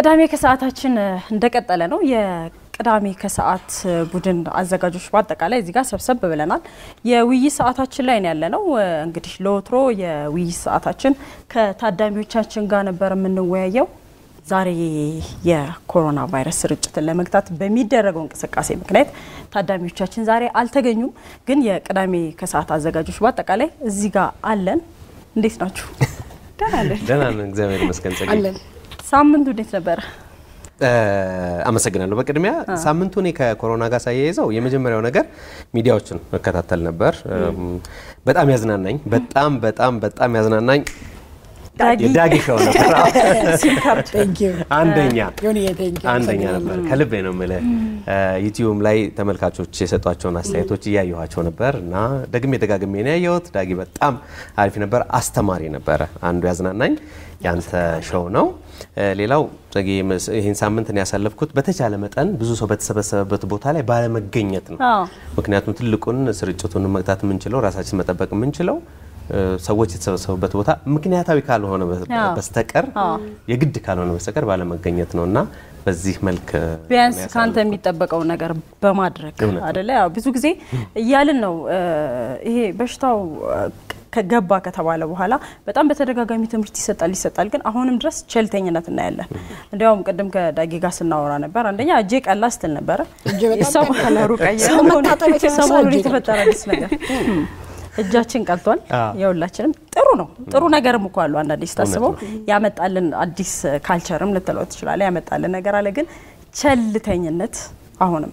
ቅዳሜ ከሰዓታችን እንደቀጠለ ነው። የቅዳሜ ከሰዓት ቡድን አዘጋጆች በአጠቃላይ እዚህ ጋር ሰብሰብ ብለናል። የውይይት ሰዓታችን ላይ ነው ያለ ነው። እንግዲህ ለወትሮ የውይይት ሰዓታችን ከታዳሚዎቻችን ጋር ነበር የምንወያየው። ዛሬ የኮሮና ቫይረስ ስርጭትን ለመግታት በሚደረገው እንቅስቃሴ ምክንያት ታዳሚዎቻችን ዛሬ አልተገኙም። ግን የቅዳሜ ከሰዓት አዘጋጆች በአጠቃላይ እዚህ ጋር አለን። እንዴት ናችሁ? ደህና ነን፣ እግዚአብሔር ይመስገን። ጸጋ አለን። ሳምንቱ እንዴት ነበረ? አመሰግናለሁ። በቅድሚያ ሳምንቱ እኔ ከኮሮና ጋር ሳያይዘው የመጀመሪያው ነገር ሚዲያዎችን መከታተል ነበር። በጣም ያዝናናኝ በጣም በጣም በጣም ያዝናናኝ የዳጊ ሾው ነበር። አንደኛ አንደኛ ነበር። ከልቤ ነው የምልህ። ዩቲዩብ ላይ ተመልካቾች የሰጧቸውን አስተያየቶች እያየኋቸው ነበር እና ደግሜ ደጋግሜ ነው ያየሁት። ዳጊ በጣም አሪፍ ነበር፣ አስተማሪ ነበረ። አንዱ ያዝናናኝ ያንተ ሾው ነው። ሌላው ጸጌ ይህን ሳምንት ነው ያሳለፍኩት በተቻለ መጠን ብዙ ሰው በተሰበሰበበት ቦታ ላይ ባለመገኘት ነው። ምክንያቱም ትልቁን ስርጭቱን መግታት የምንችለው ራሳችን መጠበቅ የምንችለው ሰዎች የተሰበሰቡበት ቦታ ምክንያታዊ ካልሆነ በስተቀር የግድ ካልሆነ በስተቀር ባለመገኘት ነው እና በዚህ መልክ ቢያንስ ከአንተ የሚጠበቀውን ነገር በማድረግ አደለ? ያው ብዙ ጊዜ እያልን ነው ይሄ በሽታው ከገባ ከተባለ በኋላ በጣም በተደጋጋሚ ትምህርት ይሰጣል ይሰጣል፣ ግን አሁንም ድረስ ቸልተኝነት እናያለን። እንዲያውም ቅድም ከዳጊ ጋር ስናወራ ነበር። አንደኛ እጄ ቀላ ስትል ነበረ፣ የሰው ከለሩ ቀይ ሰሞኑን የተፈጠረ አዲስ ነገር እጃችን ቀልቷል። የሁላችንም ጥሩ ነው። ጥሩ ነገርም እኮ አሉ። አንዳንዴ ስታስበው ያመጣልን አዲስ ካልቸርም ልትለው ትችላለህ። ያመጣልን ነገር አለ፣ ግን ቸልተኝነት አሁንም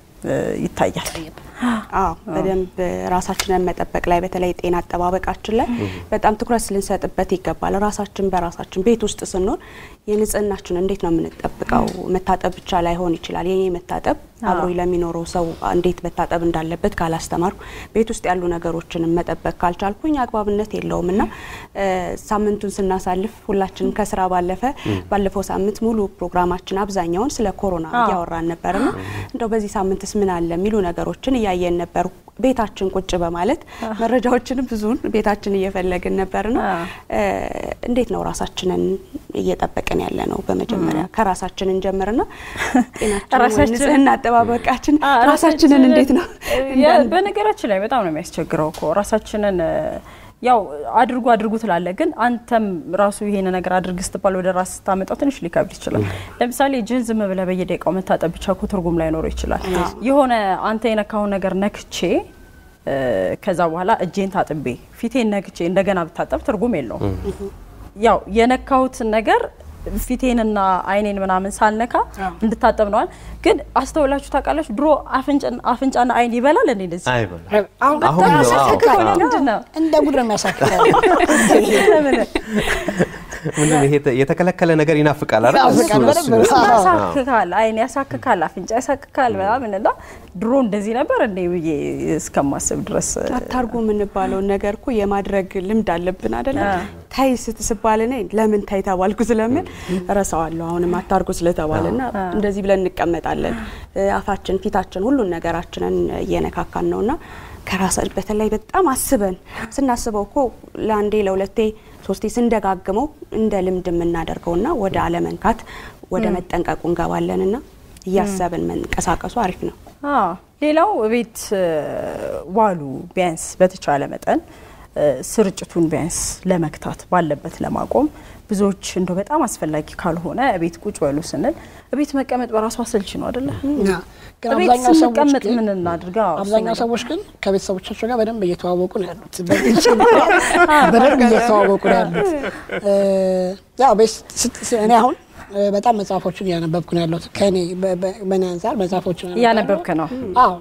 ይታያል። አዎ በደንብ ራሳችንን መጠበቅ ላይ በተለይ ጤና አጠባበቃችን ላይ በጣም ትኩረት ልንሰጥበት ይገባል። ራሳችን በራሳችን ቤት ውስጥ ስንሆን የንጽህናችን እንዴት ነው የምንጠብቀው? መታጠብ ብቻ ላይሆን ይችላል። የኔ መታጠብ አብሮ ለሚኖረው ሰው እንዴት መታጠብ እንዳለበት ካላስተማርኩ፣ ቤት ውስጥ ያሉ ነገሮችን መጠበቅ ካልቻልኩኝ አግባብነት የለውም እና ሳምንቱን ስናሳልፍ ሁላችንም ከስራ ባለፈ ባለፈው ሳምንት ሙሉ ፕሮግራማችን አብዛኛውን ስለ ኮሮና እያወራን ነበርና እንደው በዚህ ሳምንትስ ምን አለ የሚሉ ነገሮችን እያየን ነበር። ቤታችን ቁጭ በማለት መረጃዎችንም ብዙን ቤታችን እየፈለግን ነበርና እንዴት ነው ራሳችንን እየጠበቅን ያለ ነው? በመጀመሪያ ከራሳችን እንጀምርና ጤናችን፣ ንጽህና አጠባበቃችን ራሳችንን እንዴት ነው? በነገራችን ላይ በጣም ነው የሚያስቸግረው እኮ ራሳችንን ያው አድርጉ አድርጉ ትላለ፣ ግን አንተም ራሱ ይሄን ነገር አድርግ ስትባል ወደ ራስ ስታመጣው ትንሽ ሊከብድ ይችላል። ለምሳሌ እጅህን ዝም ብለህ በየደቂቃው መታጠብ ብቻ እኮ ትርጉም ላይኖረው ይችላል። የሆነ አንተ የነካውን ነገር ነክቼ ከዛ በኋላ እጄን ታጥቤ ፊቴን ነክቼ እንደገና ብታጠብ ትርጉም የለውም። ያው የነካሁትን ነገር ፊቴንና አይኔን ምናምን ሳልነካ እንድታጠብ ነዋል። ግን አስተውላችሁ ታውቃላችሁ? ድሮ አፍንጫና አይን ይበላል እንዴ? እንደዚህ እንደ ጉድ ነው የሚያሳክለው። የተከለከለ ነገር ይናፍቃል አይደል? ያሳክካል፣ አይን ያሳክካል፣ አፍንጫ ያሳክካል ምናምን እና ድሮ እንደዚህ ነበር እንዴ ብዬ እስከማስብ ድረስ አታርጉ የምንባለውን ነገር እኮ የማድረግ ልምድ አለብን አይደለ? ታይ ስትስባል እኔ ለምን ታይ ተባልኩ ስለምን እረሳዋለሁ። አሁንም አታርጉ ስለተባለና እንደዚህ ብለን እንቀመጣለን። አፋችን፣ ፊታችን፣ ሁሉን ነገራችንን እየነካካን ነውና ከራሳችን በተለይ በጣም አስበን ስናስበው እኮ ለአንዴ ለሁለቴ ሶስቴ ስንደጋግመው እንደ ልምድ የምናደርገውና ወደ አለመንካት ወደ መጠንቀቁ እንገባለንና እያሰብን መንቀሳቀሱ አሪፍ ነው። ሌላው ቤት ዋሉ ቢያንስ በተቻለ መጠን ስርጭቱን ቢያንስ ለመግታት ባለበት ለማቆም ብዙዎች እንደው በጣም አስፈላጊ ካልሆነ ቤት ቁጭ በሉ ስንል ቤት መቀመጥ በራሱ አሰልች ነው አይደለ? ቤት ስንቀመጥ ምን እናድርግ? አብዛኛው ሰዎች ግን ከቤተሰቦቻቸው ጋር በደንብ እየተዋወቁ ነው ያሉት። በደንብ እየተዋወቁ ነው ያሉት። ያው እኔ አሁን በጣም መጽሐፎችን እያነበብኩ ነው ያለሁት። ከእኔ በእኔ አንጻር መጽሐፎችን እያነበብክ ነው? አዎ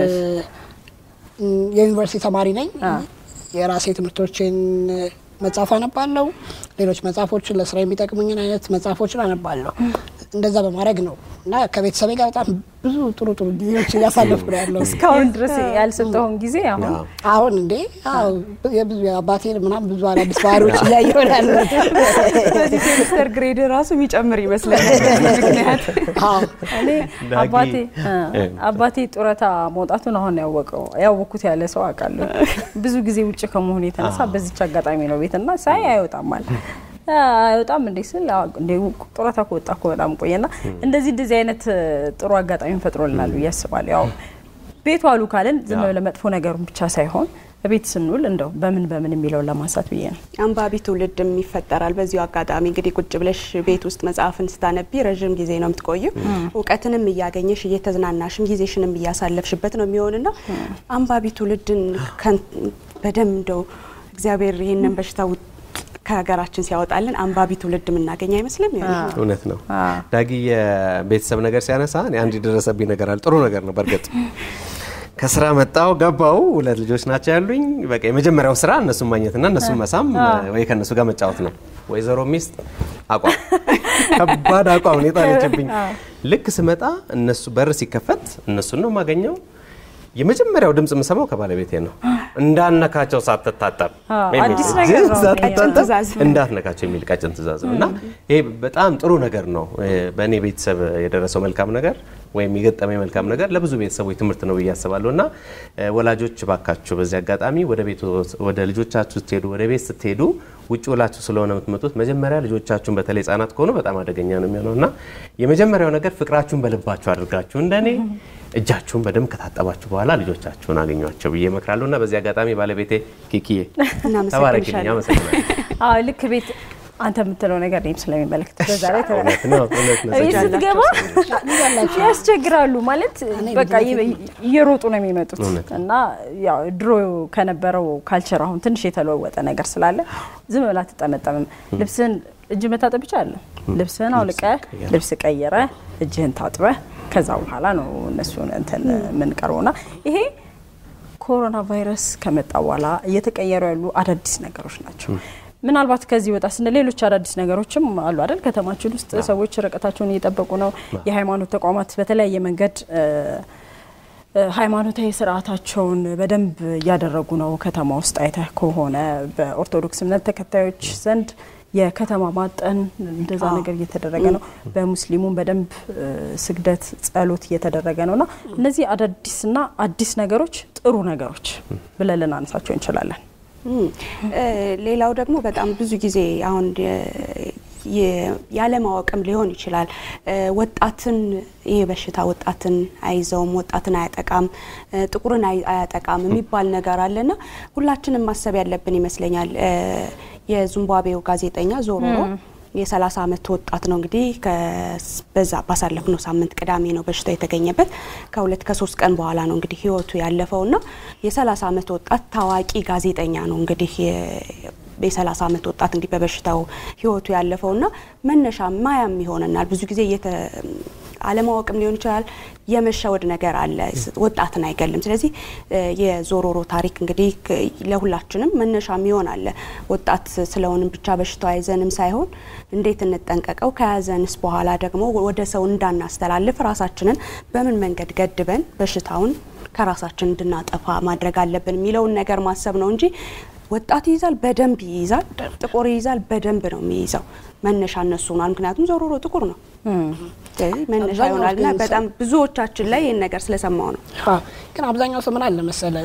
የዩኒቨርሲቲ ተማሪ ነኝ። የራሴ ትምህርቶችን መጽሐፍ አነባለሁ። ሌሎች መጽሐፎችን ለስራ የሚጠቅሙኝን አይነት መጽሐፎችን አነባለሁ። እንደዛ በማድረግ ነው እና ከቤተሰቤ ጋር በጣም ብዙ ጥሩ ጥሩ ጊዜዎች እያሳለፍኩ ነው ያለው። እስካሁን ድረስ ያልሰጠውን ጊዜ አሁን አሁን እንዴ የብዙ አባቴን ምናምን ብዙ አዳዲስ ባህሪዎች እያየሁ ነው ያለሁት። በዚህ ሴሚስተር ግሬድ ራሱ የሚጨምር ይመስለኛል። ምክንያት እኔ አባቴ አባቴ ጡረታ መውጣቱን አሁን ያወቀው ያወቅኩት ያለ ሰው አውቃለሁ። ብዙ ጊዜ ውጭ ከመሆኑ የተነሳ በዚች አጋጣሚ ነው ቤትና ሳይ አይወጣም አለ በጣም እንዴ ስል እንዴ ጡረታ ከወጣ እኮ በጣም ቆየና እንደዚህ እንደዚህ አይነት ጥሩ አጋጣሚ ፈጥሮልናል ብዬ አስባለሁ። ያው ቤቱ አሉ ካለን ዝም ብለህ መጥፎ ነገሩን ብቻ ሳይሆን ቤት ስንውል እንደው በምን በምን የሚለውን ለማንሳት ብዬ ነው። አንባቢ ትውልድም ይፈጠራል። በዚሁ አጋጣሚ እንግዲህ ቁጭ ብለሽ ቤት ውስጥ መጽሐፍን ስታነቢ ረዥም ጊዜ ነው የምትቆዩ። እውቀትንም እያገኘሽ እየተዝናናሽም ጊዜሽንም እያሳለፍሽበት ነው የሚሆንና አንባቢ ትውልድን በደንብ እንደው እግዚአብሔር ይህንን በሽታ ከሀገራችን ሲያወጣልን አንባቢ ትውልድ የምናገኝ አይመስልም? እውነት ነው። ዳጊ የቤተሰብ ነገር ሲያነሳ እኔ አንድ የደረሰብኝ ነገር አለ። ጥሩ ነገር ነው በእርግጥ ከስራ መጣው ገባው። ሁለት ልጆች ናቸው ያሉኝ። በቃ የመጀመሪያው ስራ እነሱን ማግኘትና እነሱን መሳም ወይ ከእነሱ ጋር መጫወት ነው። ወይዘሮ ሚስት አቋም ከባድ አቋም ነው የጣለችብኝ። ልክ ስመጣ እነሱ በር ሲከፈት እነሱን ነው የማገኘው። የመጀመሪያው ድምፅ የምሰማው ከባለቤቴ ነው። እንዳነካቸው ሳትታጠብ እንዳትነካቸው የሚል ቀጭን ትእዛዝ ነው እና ይሄ በጣም ጥሩ ነገር ነው። በእኔ ቤተሰብ የደረሰው መልካም ነገር ወይም የገጠመኝ መልካም ነገር ለብዙ ቤተሰቦች ትምህርት ነው ብዬ አስባለሁ እና ወላጆች ባካችሁ በዚህ አጋጣሚ ወደ ቤት ወደ ልጆቻችሁ ስትሄዱ ወደ ቤት ስትሄዱ ውጭ ውላችሁ ስለሆነ የምትመጡት መጀመሪያ ልጆቻችሁን በተለይ ህጻናት ከሆኑ በጣም አደገኛ ነው የሚሆነው እና የመጀመሪያው ነገር ፍቅራችሁን በልባችሁ አድርጋችሁ እንደኔ እጃችሁን በደንብ ከታጠባችሁ በኋላ ልጆቻችሁን አገኟቸው ብዬ እመክራለሁ እና በዚህ አጋጣሚ ባለቤቴ ኪኪዬ ተባረክልኝ፣ አመሰግናለሁ። ልክ ቤት አንተ የምትለው ነገር እኔም ስለሚመለከት በዛ ላይ ቤት ስትገባ ያስቸግራሉ ማለት በቃ እየሮጡ ነው የሚመጡት እና ያው ድሮ ከነበረው ካልቸር አሁን ትንሽ የተለወጠ ነገር ስላለ ዝም ብላ አትጠመጠምም። ልብስህን እጅ መታጠብ ብቻ አለ ልብስህን አውልቀ ልብስ ቀይረ እጅህን ታጥበ ከዛ በኋላ ነው እነሱን እንትን የምንቀርበውና ይሄ ኮሮና ቫይረስ ከመጣ በኋላ እየተቀየሩ ያሉ አዳዲስ ነገሮች ናቸው። ምናልባት ከዚህ ወጣ ስንል ሌሎች አዳዲስ ነገሮችም አሉ አይደል? ከተማችን ውስጥ ሰዎች ርቀታቸውን እየጠበቁ ነው። የሃይማኖት ተቋማት በተለያየ መንገድ ሃይማኖታዊ ስርዓታቸውን በደንብ እያደረጉ ነው። ከተማ ውስጥ አይተህ ከሆነ በኦርቶዶክስ እምነት ተከታዮች ዘንድ የከተማ ማጠን እንደዛ ነገር እየተደረገ ነው። በሙስሊሙም በደንብ ስግደት፣ ጸሎት እየተደረገ ነውና እነዚህ አዳዲስና አዲስ ነገሮች ጥሩ ነገሮች ብለን ልናነሳቸው እንችላለን። ሌላው ደግሞ በጣም ብዙ ጊዜ አሁን ያለማወቅም ሊሆን ይችላል። ወጣትን ይህ በሽታ ወጣትን አይዘውም፣ ወጣትን አያጠቃም፣ ጥቁርን አያጠቃም የሚባል ነገር አለና ሁላችንም ማሰብ ያለብን ይመስለኛል። የዚምባብዌው ጋዜጠኛ ዞሮሮ የ30 ዓመት ወጣት ነው እንግዲህ በዛ ባሳለፍነው ሳምንት ቅዳሜ ነው በሽታው የተገኘበት። ከሁለት ከሶስት ቀን በኋላ ነው እንግዲህ ህይወቱ ያለፈውና የ30 ዓመት ወጣት ታዋቂ ጋዜጠኛ ነው እንግዲህ የ30 ዓመት ወጣት እንግዲህ በበሽታው ህይወቱ ያለፈውና መነሻ ማያም ይሆነናል ብዙ ጊዜ አለማወቅም ሊሆን ይችላል። የመሸወድ ነገር አለ፣ ወጣትን አይገልም። ስለዚህ የዞሮሮ ታሪክ እንግዲህ ለሁላችንም መነሻም ይሆናል። ወጣት ስለሆንም ብቻ በሽታው አይዘንም ሳይሆን እንዴት እንጠንቀቀው፣ ከያዘንስ በኋላ ደግሞ ወደ ሰው እንዳናስተላልፍ ራሳችንን በምን መንገድ ገድበን በሽታውን ከራሳችን እንድናጠፋ ማድረግ አለብን የሚለውን ነገር ማሰብ ነው እንጂ ወጣት ይይዛል፣ በደንብ ይይዛል። ጥቁር ይይዛል፣ በደንብ ነው የሚይዘው። መነሻ እነሱ ሆኗል። ምክንያቱም ዞሮሮ ጥቁር ነው። ስለዚህ መነሻ ይሆናል እና በጣም ብዙዎቻችን ላይ ይህን ነገር ስለሰማው ነው። ግን አብዛኛው ሰው ምን አለ መሰለ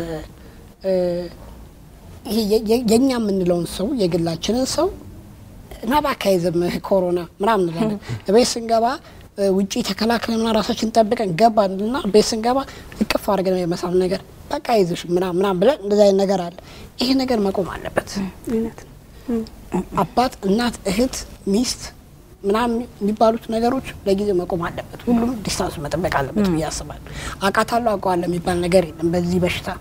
ይሄ የእኛ የምንለውን ሰው የግላችንን ሰው እና በአካይዝም ኮሮና ምናምን እንላለን። ቤት ስንገባ ውጪ ተከላክለንና ራሳችን ጠብቀን ገባንና ቤት ስንገባ እቅፍ አድርገን የመሳም ነገር በቃ ይዝሽ ምናምን ምናምን ብለን እንደዚ አይነት ነገር አለ። ይሄ ነገር መቆም አለበት። አባት፣ እናት፣ እህት፣ ሚስት ምናምን የሚባሉት ነገሮች ለጊዜው መቆም አለበት። ሁሉም ዲስታንስ መጠበቅ አለበት ብዬ አስባለሁ። አውቃታለሁ አውቀዋለሁ የሚባል ነገር የለም። በዚህ በሽታ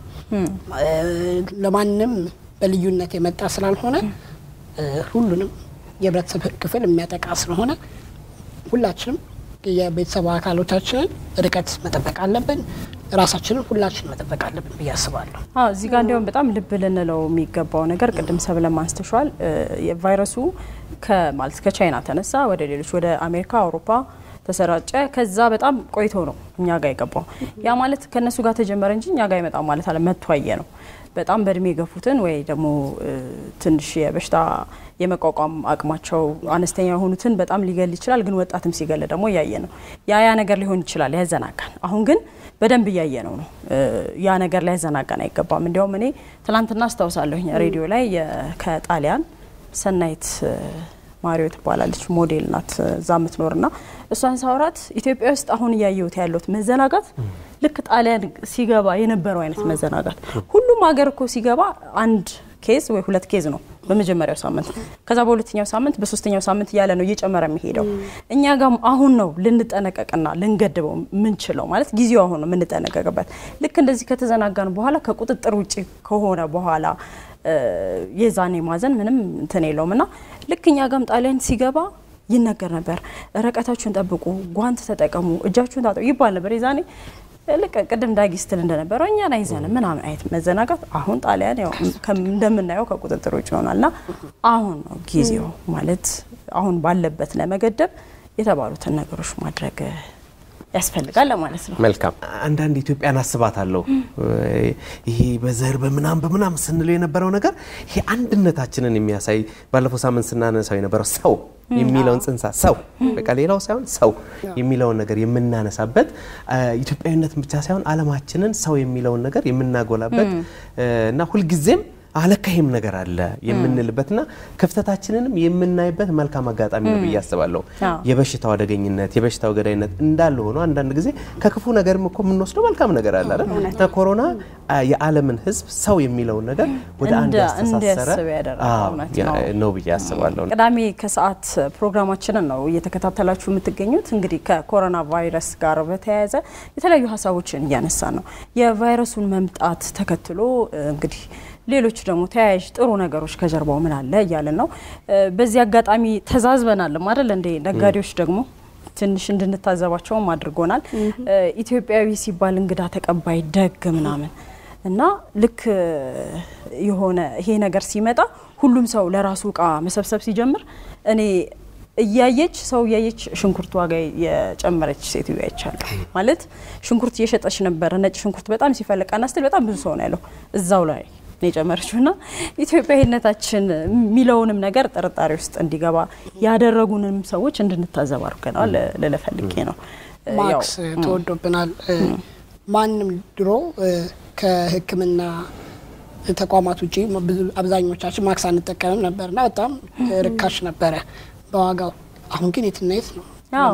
ለማንም በልዩነት የመጣ ስላልሆነ ሁሉንም የህብረተሰብ ክፍል የሚያጠቃ ስለሆነ ሁላችንም የቤተሰብ አካሎቻችንን ርቀት መጠበቅ አለብን። ራሳችንን ሁላችን መጠበቅ አለብን ብዬ አስባለሁ። እዚህ ጋር እንዲያውም በጣም ልብ ልንለው የሚገባው ነገር ቅድም ሰብለ አንስተሻል። ቫይረሱ ማለት ከቻይና ተነሳ ወደ ሌሎች ወደ አሜሪካ፣ አውሮፓ ተሰራጨ። ከዛ በጣም ቆይቶ ነው እኛ ጋር የገባው። ያ ማለት ከእነሱ ጋር ተጀመረ እንጂ እኛ ጋር ይመጣ ማለት አለ መቷየ ነው። በጣም በእድሜ የገፉትን ወይ ደግሞ ትንሽ የበሽታ የመቋቋም አቅማቸው አነስተኛ የሆኑትን በጣም ሊገል ይችላል። ግን ወጣትም ሲገል ደግሞ እያየ ነው። ያ ያ ነገር ሊሆን ይችላል ያዘናጋል። አሁን ግን በደንብ እያየ ነው ነው ያ ነገር ላይ ያዘናጋን አይገባም። እንዲያውም እኔ ትናንትና አስታውሳለሁ ሬዲዮ ላይ ከጣሊያን ሰናይት ማሪዮ ትባላለች ሞዴል ናት እዛ የምትኖር ና እሷን ሳውራት ኢትዮጵያ ውስጥ አሁን እያየሁት ያለሁት መዘናጋት ልክ ጣሊያን ሲገባ የነበረው አይነት መዘናጋት ሁሉም ሀገር እኮ ሲገባ አንድ ኬዝ ወይ ሁለት ኬዝ ነው በመጀመሪያው ሳምንት ከዛ በሁለተኛው ሳምንት በሶስተኛው ሳምንት እያለ ነው እየጨመረ የሚሄደው እኛ ጋም አሁን ነው ልንጠነቀቅና ልንገድበው የምንችለው ማለት ጊዜው አሁን ነው የምንጠነቀቅበት ልክ እንደዚህ ከተዘናጋን በኋላ ከቁጥጥር ውጭ ከሆነ በኋላ የዛኔ ማዘን ምንም እንትን የለውም እና ልክ እኛ ጋም ጣሊያን ሲገባ ይነገር ነበር ርቀታችሁን ጠብቁ ጓንት ተጠቀሙ እጃችሁን ታጠቡ ይባል ነበር የዛኔ ልክ ቅድም ዳጊ ስትል እንደነበረው እኛን አይዘንም ምናምን አይነት መዘናጋት አሁን ጣሊያን ያው እንደምናየው ከቁጥጥር ውጭ ይሆናል ና አሁን ነው ጊዜው ማለት አሁን ባለበት ለመገደብ የተባሉትን ነገሮች ማድረግ ያስፈልጋል ለማለት ነው። መልካም። አንዳንድ ኢትዮጵያን አስባታለሁ። ይሄ በዘር በምናም በምናም ስንለው የነበረው ነገር ይሄ አንድነታችንን የሚያሳይ ባለፈው ሳምንት ስናነሳው የነበረው ሰው የሚለውን ጽንሳ ሰው በቃ ሌላው ሳይሆን ሰው የሚለውን ነገር የምናነሳበት ኢትዮጵያዊነትን ብቻ ሳይሆን ዓለማችንን ሰው የሚለውን ነገር የምናጎላበት እና ሁልጊዜም አለካ ይሄም ነገር አለ የምንልበትና ክፍተታችንንም የምናይበት መልካም አጋጣሚ ነው ብዬ አስባለሁ። የበሽታው አደገኝነት የበሽታው ገዳይነት እንዳለ ሆኖ አንዳንድ ጊዜ ከክፉ ነገርም እኮ የምንወስደው መልካም ነገር አለ አይደል? ኮሮና የዓለምን ሕዝብ ሰው የሚለውን ነገር ወደ አንድ ያስተሳሰረ ነው ብዬ አስባለሁ። ቅዳሜ ከሰዓት ፕሮግራማችንን ነው እየተከታተላችሁ የምትገኙት። እንግዲህ ከኮሮና ቫይረስ ጋር በተያያዘ የተለያዩ ሀሳቦችን እያነሳን ነው። የቫይረሱን መምጣት ተከትሎ እንግዲህ ሌሎች ደግሞ ተያያዥ ጥሩ ነገሮች ከጀርባው ምን አለ እያልን ነው። በዚህ አጋጣሚ ተዛዝበናልም አይደል እንዴ? ነጋዴዎች ደግሞ ትንሽ እንድንታዘባቸውም አድርጎናል። ኢትዮጵያዊ ሲባል እንግዳ ተቀባይ ደግ ምናምን እና ልክ የሆነ ይሄ ነገር ሲመጣ ሁሉም ሰው ለራሱ እቃ መሰብሰብ ሲጀምር እኔ እያየች ሰው እያየች ሽንኩርት ዋጋ የጨመረች ሴትዮ አይቻለሁ። ማለት ሽንኩርት እየሸጠች ነበረ። ነጭ ሽንኩርት በጣም ሲፈልቅ ና ስትል በጣም ብዙ ሰው ነው ያለው እዛው ላይ ነው የጨመረችው። ና ኢትዮጵያዊነታችን የሚለውንም ነገር ጥርጣሬ ውስጥ እንዲገባ ያደረጉንም ሰዎች እንድንታዘብ አድርገናል ልለፈልጌ ነው። ማክስ ተወዶብናል። ማንም ድሮ ከሕክምና ተቋማት ውጭ አብዛኞቻችን ማክስ አንጠቀምም ነበርና በጣም ርካሽ ነበረ በዋጋው። አሁን ግን የትና የት ነው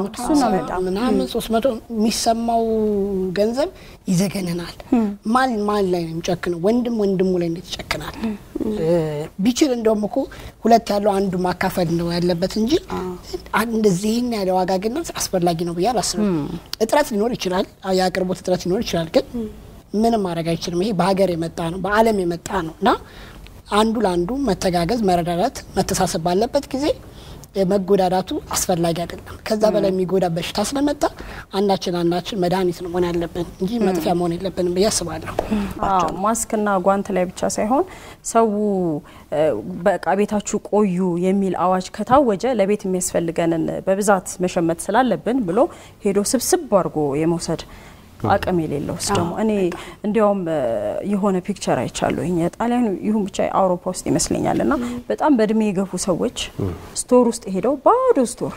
ምናምን ሶስት መቶ የሚሰማው ገንዘብ ይዘገንናል። ማን ማን ላይ ነው የሚጨክነው? ወንድም ወንድሙ ላይ እንዴት ይጨክናል? ቢችል እንደውም እኮ ሁለት ያለው አንዱ ማካፈል ነው ያለበት እንጂ እንደዚህን ያለ ዋጋ ግነት አስፈላጊ ነው ብዬ አላስብም። እጥረት ሊኖር ይችላል፣ የአቅርቦት እጥረት ሊኖር ይችላል። ግን ምንም ማድረግ አይችልም። ይሄ በሀገር የመጣ ነው፣ በዓለም የመጣ ነው እና አንዱ ለአንዱ መተጋገዝ፣ መረዳዳት፣ መተሳሰብ ባለበት ጊዜ መጎዳዳቱ አስፈላጊ አይደለም። ከዛ በላይ የሚጎዳ በሽታ ስለመጣ አንዳችን አንዳችን መድኃኒት ነው መሆን ያለብን እንጂ መጥፊያ መሆን የለብንም ብዬ አስባለሁ። ማስክና ጓንት ላይ ብቻ ሳይሆን ሰው በቃ ቤታችሁ ቆዩ የሚል አዋጅ ከታወጀ ለቤት የሚያስፈልገንን በብዛት መሸመት ስላለብን ብሎ ሄዶ ስብስብ አድርጎ የመውሰድ አቅም የሌለው ስ ደግሞ እኔ እንዲያውም የሆነ ፒክቸር አይቻለሁ ጣሊያኑ ይሁን ብቻ አውሮፓ ውስጥ ይመስለኛል እና በጣም በእድሜ የገፉ ሰዎች ስቶር ውስጥ ሄደው ባዶ ስቶር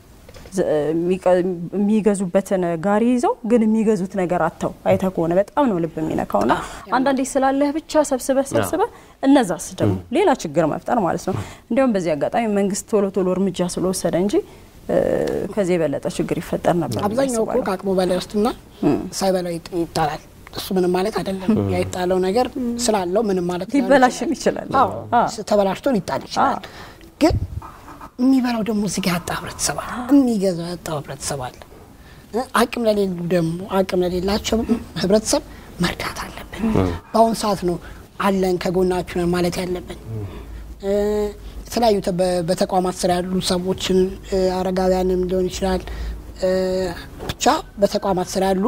የሚገዙበትን ጋሪ ይዘው ግን የሚገዙት ነገር አጥተው አይተ ከሆነ በጣም ነው ልብ የሚነካው ና አንዳንዴ ስላለህ ብቻ ሰብስበህ ሰብስበህ እነዛስ ደግሞ ሌላ ችግር መፍጠር ማለት ነው። እንዲያውም በዚህ አጋጣሚ መንግስት ቶሎ ቶሎ እርምጃ ስለወሰደ እንጂ ከዚህ የበለጠ ችግር ይፈጠር ነበር። አብዛኛው እኮ ከአቅሙ በላይ ውስጥና ሳይበላው ይጣላል። እሱ ምንም ማለት አይደለም። ያይጣለው ነገር ስላለው ምንም ማለት ሊበላሽም ይችላል። ተበላሽቶ ሊጣል ይችላል። ግን የሚበላው ደግሞ እዚህ ጋር ያጣ ህብረተሰብ አለ፣ የሚገዛው ያጣው ህብረተሰብ አለ። አቅም ለሌሉ ደግሞ አቅም ለሌላቸው ህብረተሰብ መርዳት አለብን። በአሁኑ ሰዓት ነው አለን ከጎናችሁ ነን ማለት ያለብን። የተለያዩ በተቋማት ስራ ያሉ ሰዎችን አረጋውያንም ሊሆን ይችላል። ብቻ በተቋማት ስራ ያሉ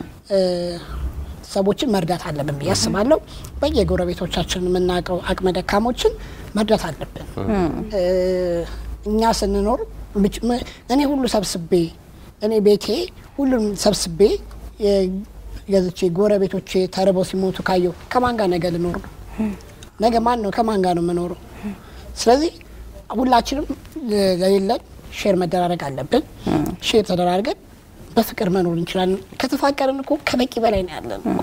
ሰዎችን መርዳት አለብን ብዬ አስባለሁ። በየጎረቤቶቻችን የምናውቀው አቅመ ደካሞችን መርዳት አለብን። እኛ ስንኖር እኔ ሁሉ ሰብስቤ እኔ ቤቴ ሁሉም ሰብስቤ ገዝቼ ጎረቤቶቼ ተርበው ሲሞቱ ካየው ከማን ጋር ነገ ልኖር ነው? ነገ ማን ነው ከማን ጋር ነው የምኖረው? ስለዚህ ሁላችንም ለሌለን ሼር መደራረግ አለብን። ሼር ተደራርገን በፍቅር መኖር እንችላለን። ከተፋቀርን እኮ ከበቂ በላይ ነው ያለን።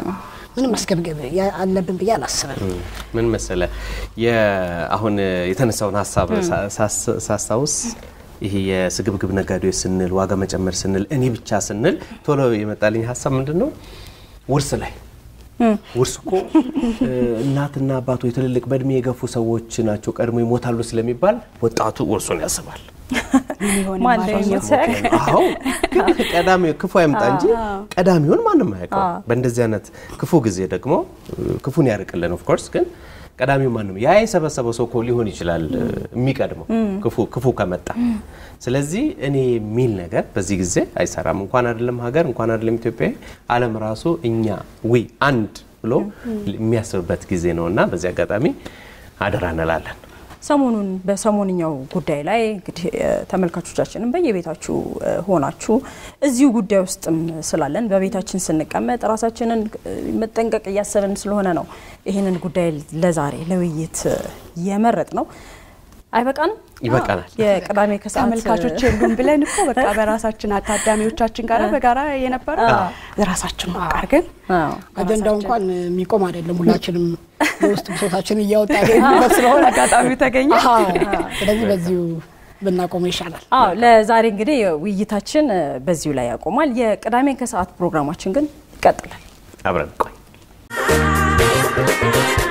ምንም መስገብገብ ያ- አለብን ብዬ አላስብም። ምን መሰለ የ- አሁን የተነሳውን ሀሳብ ሳ- ሳስ- ሳስታውስ ይሄ የስግብግብ ነጋዴዎች ስንል ዋጋ መጨመር ስንል እኔ ብቻ ስንል ቶሎ የመጣልኝ ሀሳብ ምንድን ነው? ውርስ ላይ ውርስ እኮ እ፣ እናትና አባቶች ትልልቅ በእድሜ የገፉ ሰዎች ናቸው ቀድሞ ይሞታሉ ስለሚባል ወጣቱ ውርሱን ያስባል። ምን ይሆን ማን የማገኘው? እንደሚሞት ሳያውቅ አዎ ግን ቀዳሚ ክፉ አይምጣ እንጂ ቀዳሚውን ማንም አያውቀው። በእንደዚህ አይነት ክፉ ጊዜ ደግሞ እ፣ ክፉን ያርቅልን። ኦፍ ኮርስ ግን ቀዳሚው ማንም ያ የሰበሰበው ሰው እኮ ሊሆን ይችላል እ፣ የሚቀድመው ክፉ ክፉ ከመጣ። ስለዚህ እኔ የሚል ነገር በዚህ ጊዜ አይሰራም። እንኳን አይደለም ሀገር እንኳን አይደለም ኢትዮጵያ፣ ዓለም ራሱ እኛ ዊ አንድ ብሎ የሚያስብበት ጊዜ ነው እና በዚህ አጋጣሚ አደራ እንላለን። ሰሞኑን በሰሞንኛው ጉዳይ ላይ እንግዲህ እ፣ ተመልካቾቻችንም በየቤታችሁ እ፣ ሆናችሁ እዚሁ ጉዳይ ውስጥም ስላለን በቤታችን ስንቀመጥ ራሳችንን እ፣ መጠንቀቅ እያሰብን ስለሆነ ነው ይህንን ጉዳይ ለዛሬ ለውይይት እ፣ የመረጥ ነው። አይበቃንም? ይበቃናል። የቅዳሜ ከሰዓት ተመልካቾች የሉም ብለን እኮ በቃ በራሳችን ታዳሚዎቻችን ጋር በጋራ የነበረው ራሳችን ማቃር ግን አዎ። አጀንዳው እንኳን የሚቆም አይደለም። ሁላችንም የውስጥ ብሶታችን እያወጣ ሄድንበት ስለሆነ አጋጣሚው ተገኘ። አዎ። ስለዚህ በዚሁ ብናቆመው ይሻላል። አዎ ለዛሬ እንግዲህ ውይይታችን እ፣ በዚሁ ላይ ያቆማል። የቅዳሜ ከሰዓት ፕሮግራማችን ግን ይቀጥላል። አብረን ቆይ